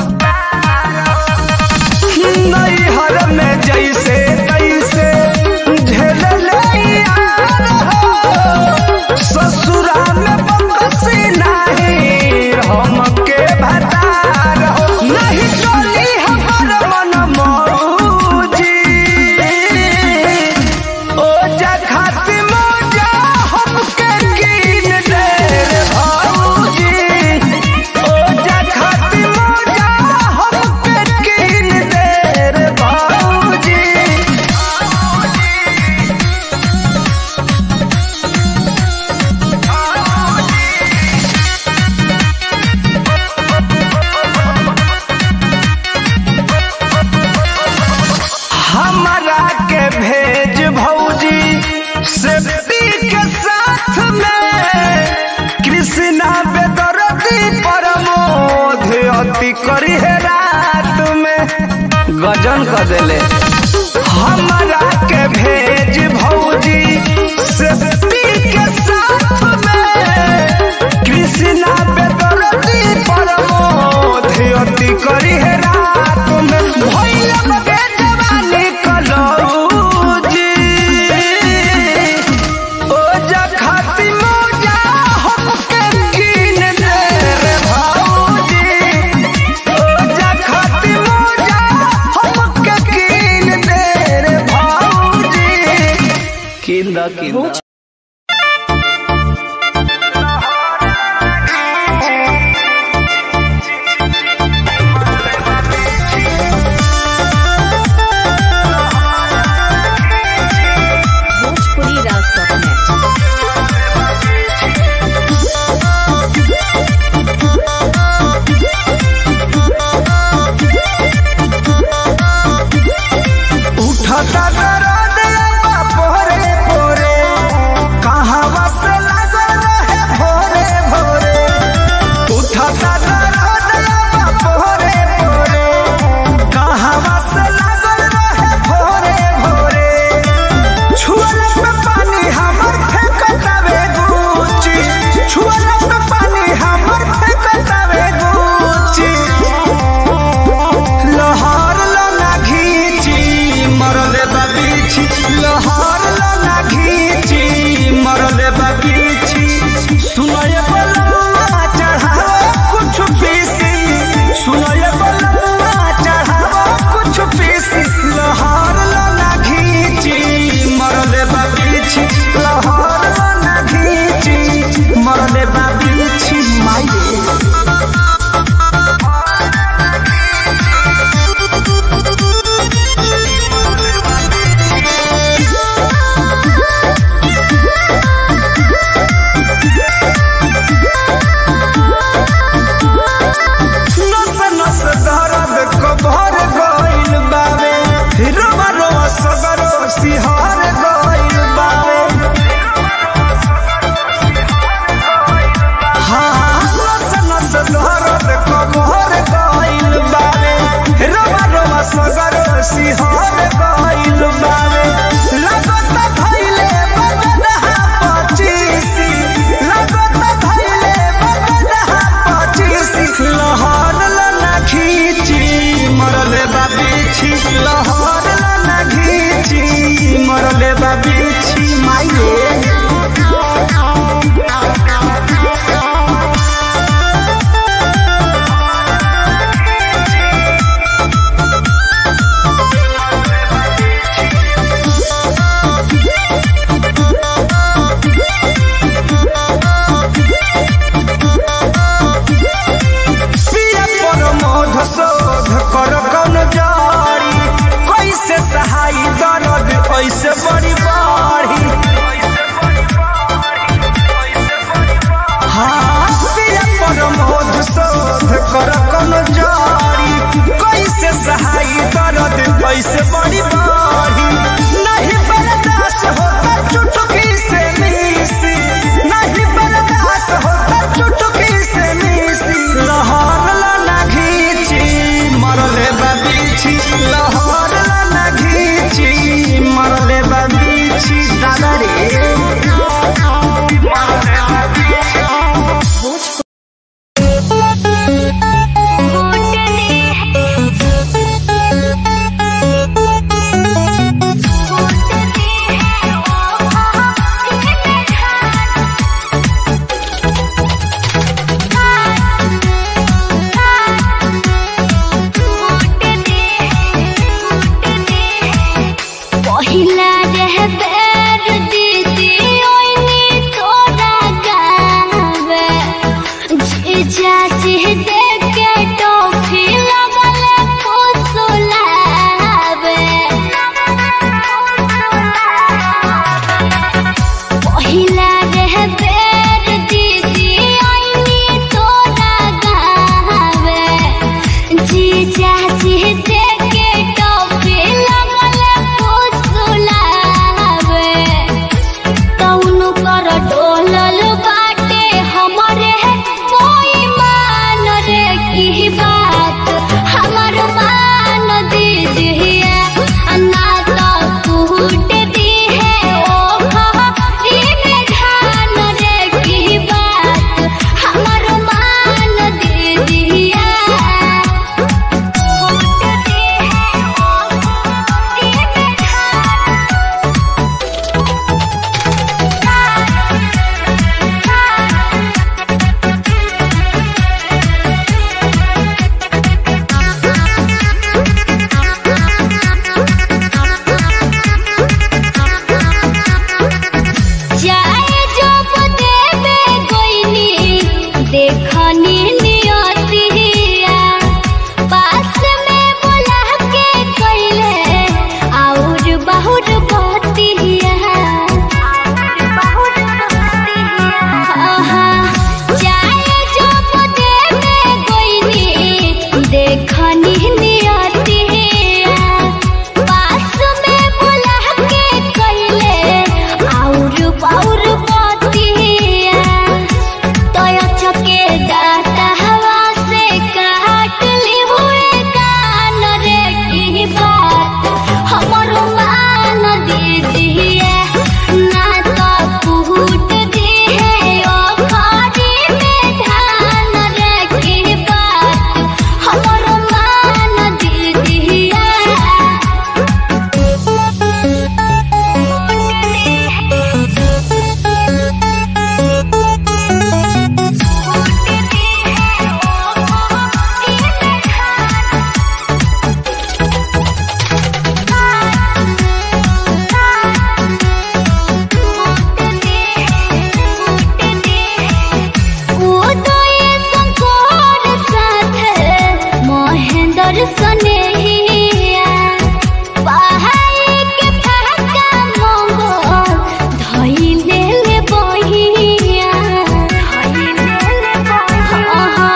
नैहर में जैसे तैसे झेल यार हो ससुरा में बकसी नहीं हमके भतार हो नहीं चली हमर मन मौजी सेफ्टी के साथ में कृष्णा बेदरती परमोध अति करी है रात में गजन कर देले हमारा के भेज भौजी सेफ्टी के साथ में कृष्णा बेदरती परमोध अति करी है रात में भैया बेजवानी कलौजी ओ जखती मोजा हमके कीन दे रे भौजी ओ जखती मोजा हमके कीन दे रे भौजी कीन दा कीन दा Bhojpuri Rastaf उठता दर्द लगा पोरे पोरे कहावा से लागल रहे भोरे भोरे उठता दर्द लगा पोरे पोरे कहावा से लागल रहे भोरे भोरे छुअल पे पानी हमर फेंकतावे गुची छुअल पे पानी हमर फेंकतावे गुची लहर लना घीची मरले बाबीची लहर लना घीची मरले बाबीची सुनय बलमा चढ़ावा कुछ पीसी सुनय बलमा चढ़ावा कुछ पीसी लहर लना घीची मरले बाबीची लहर लना घीची मरले बाबीची माई नस नस दर्द कभर गइल बावे रोवा रोवा सगरो सिहार गइल बावे हाँ नस नस दर्द कभर गइल बावे रोवा रोवा सगरो सिहार गइल बावे लगत धइले बगदहा पचीसी लगत धइले बगदहा पचीसी लहर लना खींची मरले बाबीछी लहर लना घीची मरले बाबीछी माइये पिया पर मोध शोध कर कौन जारी कैसे सहाई दर्द ऐसे बड़ी बाढ़ी हाँ पिया पर मोध शोध कर कौन जारी कैसे सहाई दर्द ऐसे बड़ी बाढ़ी नहीं बर्दाश्त होता चुटकी से मीसी नहीं बर्दाश्त होता चुटकी से मीसी लहर लना घीची मरले बाबीची लहर लना घीची मरले बाबीची दादा रे पहिला रह बैर दीदी ओइनी तोरा गावे जीजा जी देख के टोफी लगल फुसुलावे पहिला रह बैर दीदी ओइनी तोरा गावे जीजा जी देख के टोफी लगल फुसुलावे दीजिए ना तो फूट दिए ओ खारी में धान रखी बात हमर मान दीजिए উদয় শঙ্কর সাথে মহেন্দ্র সনেহিয়া পাহাড় के फाका मंगल धइले ले बहिया धइले ले बहिया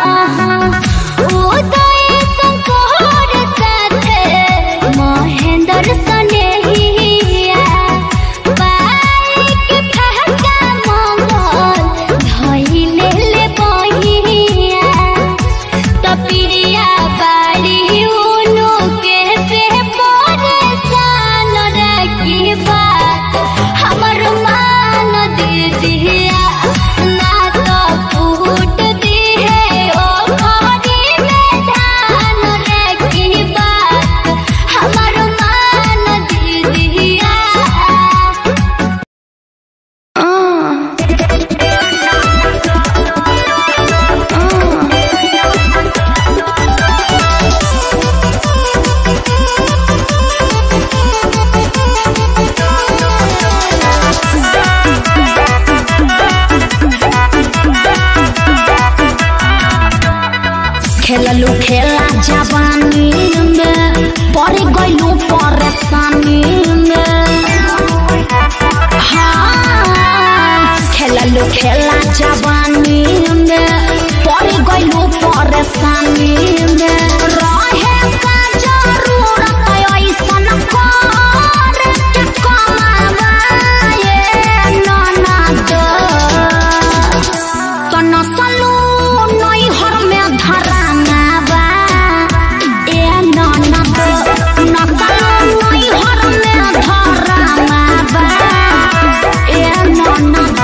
উদয় শঙ্কর সাথে মহেন্দ্র সনেহিয়া পাহাড় के फाका मंगल धइले ले बहिया तपिरिया बाड़ी उनु के से परेशान रखी बात हमर मान दीजिया ना तो फूट दिए ओ खारी में धान रखी बात हमर मान दीजिया खेललू खेला जवानी में पड़ गईलू परेशानी में हाँ खेललू खेला जवानी में पड़ गईलू परेशानी में रहे का जरूरत ऐसन कर के कमावाए ननद तनसलू नैहर में धराना बा ए ननद नसलू नैहर में धराना बा ए ननद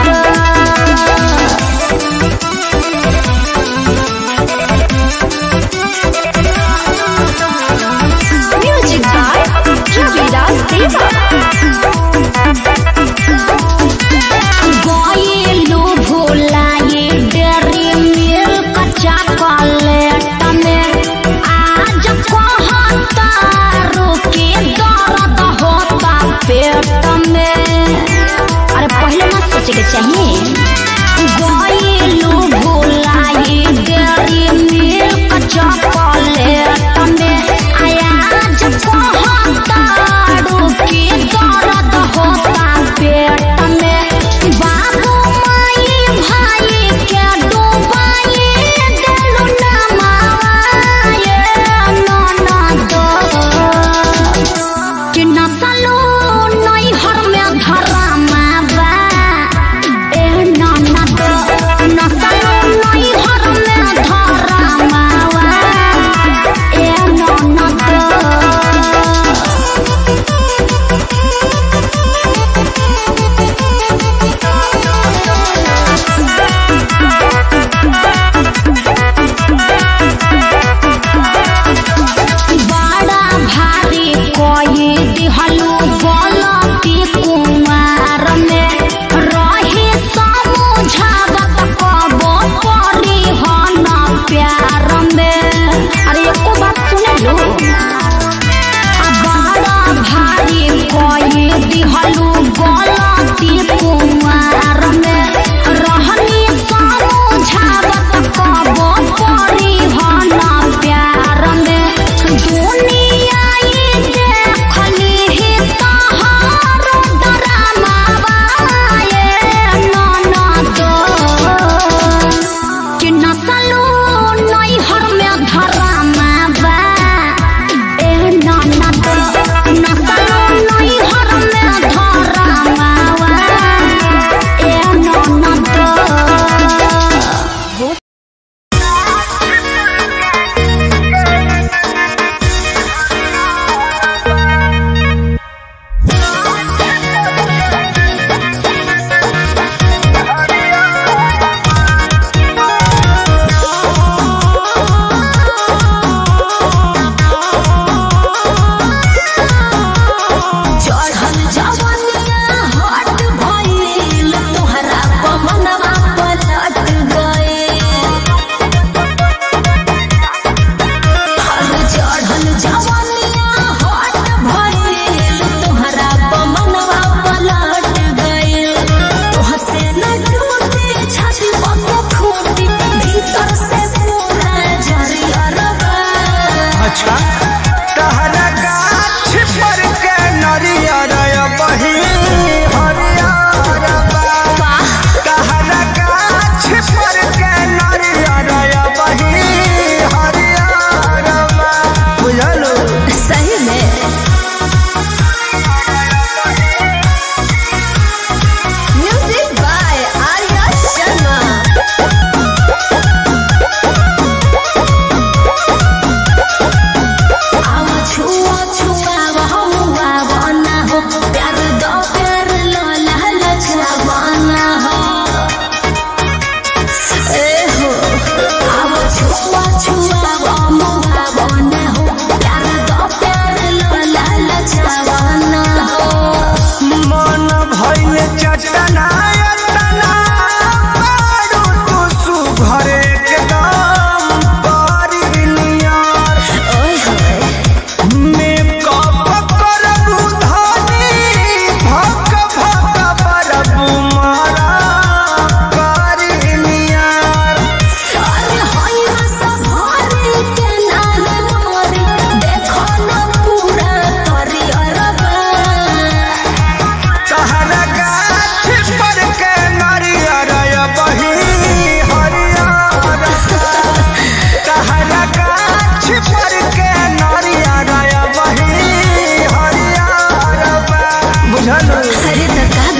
म्यूजिक बाय रविदास देवा गईलू भुलाए डेरी मिल्क चॉकलेट में आज कहता रुके दर्द होता पेट में अरे पहले मत सोचे के चाहिए गईलू भुलाए डेरी मिल्क चॉकलेट में आज कहता रुके दर्द होता पेट में बाबू माई भाई के डूबाई देलू ना माए ननद कि नसलू नैहर में धरामा बा ए ननद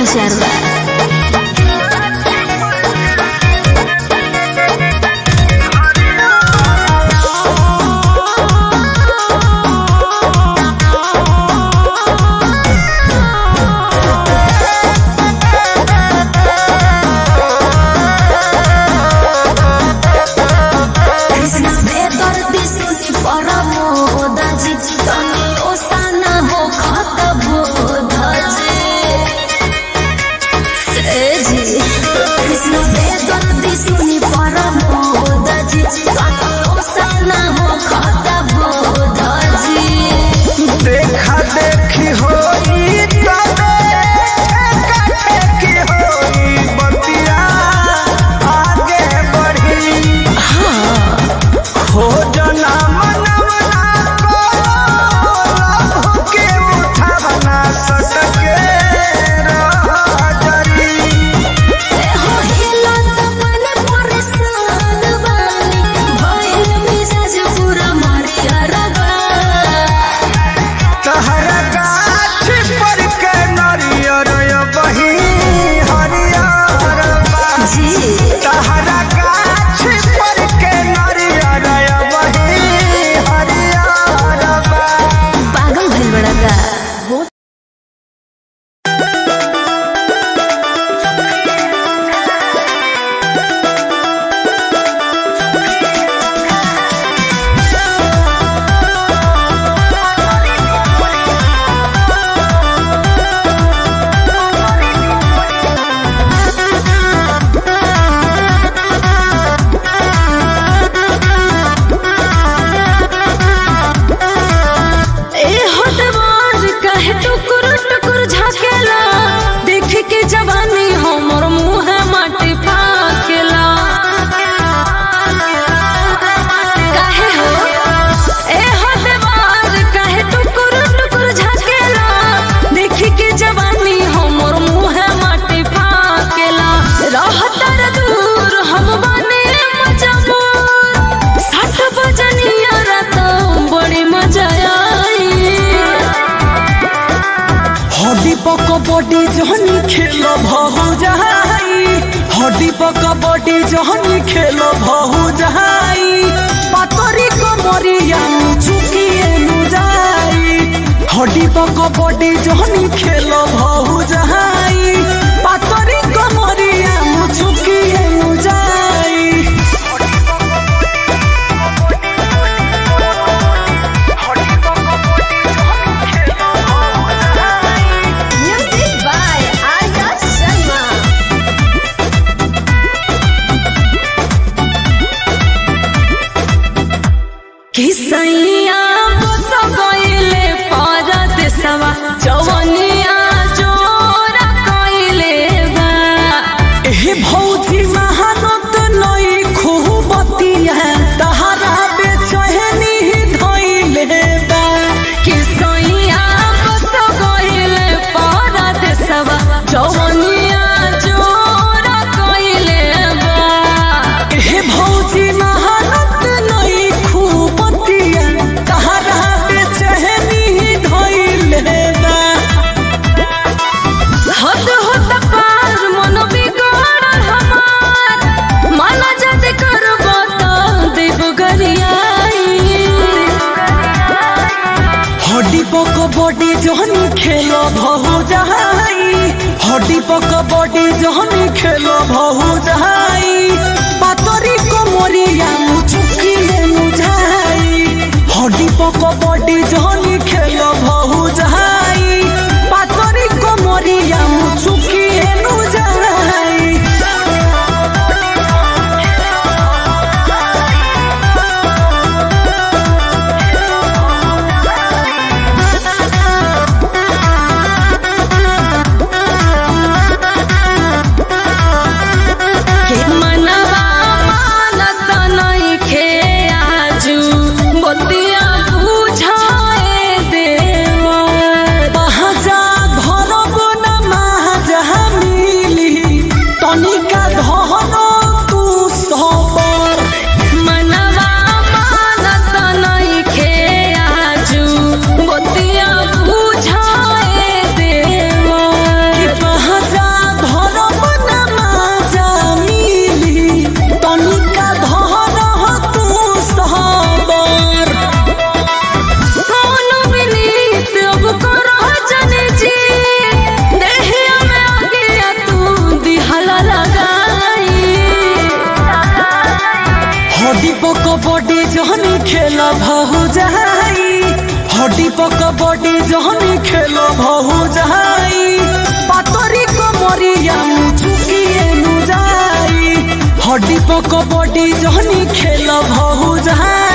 विचार बा कृष्ण बेदर्दी सुनी परमोदाजी तनी ओसाना हो खत बोधाजी ए जी कृष्ण बेदर्दी सुनी परमोदाजी तनी ओसाना हो खत बोधाजी देखा देखी होई तबे की होई बतिया आगे बढ़ी हो जना मनवना को के उठावना सटके रह जरी हो हिला तपन परेशान बानी भइल मिजाज पूरा मारिया रगा तहरा गाछ पर के नरियर बही हरियर बा जी तहरा गाछ पर के नरियर बही हरियर बा पागल भइल बड़ा का ए हटवार कहे टुकुर टुकुर झाकेला देख के जवानी हमर मुंह माटी फाकेला काहे हो ए हटवार कहे टुकुर टुकुर झाकेला देख के जवानी हमर मुंह माटी फाकेला रहतर दूर हम बने मजबूर साठ बजनिया रात बड़ी मजा आई हड्डी पक बॉडी जहनी खेल भहु जहाई हड्डी पक बॉडी जहनी खेल भहु जहाई पातरी कमरिया चुकिए नु जाई हड्डी पक बॉडी जहनी खेल भहु जहाई पातरी कमरिया चुकिए नु जाई Music by Arya Sharma. किसैया बस गइले परत सवा जवनिया जोरा कइले बा एहे भौजी महानत नई खूबतिया तहरा बेचैनी धइले बा किसैया बस गइले परत सवा जवनिया जोरा कइले बा एहे भौजी महानत नई खूबतिया तहरा बेचैनी धइले बा हद होत पार मन बिगड़ल हमार मन जद करब त देव गरियाई हड्डी पक बॉडी जहनी खेल भहु जहाई हड्डी पक बॉडी जहनी खेल भहु जहाई पातरी कोमरिया मुचुकिले मुझाई हड्डी पक बॉडी जहनी खेल भहु जहाई पातरी कोमरिया मुचुकिले मुझाई मनवा मानत नइखे आजु बतिया बुझाए जहनी खेलो भहु जाई पातरी कमरिया मुचुकिए नु जाई हड्डी प कबड्डी जहनी खेलो भहु जाई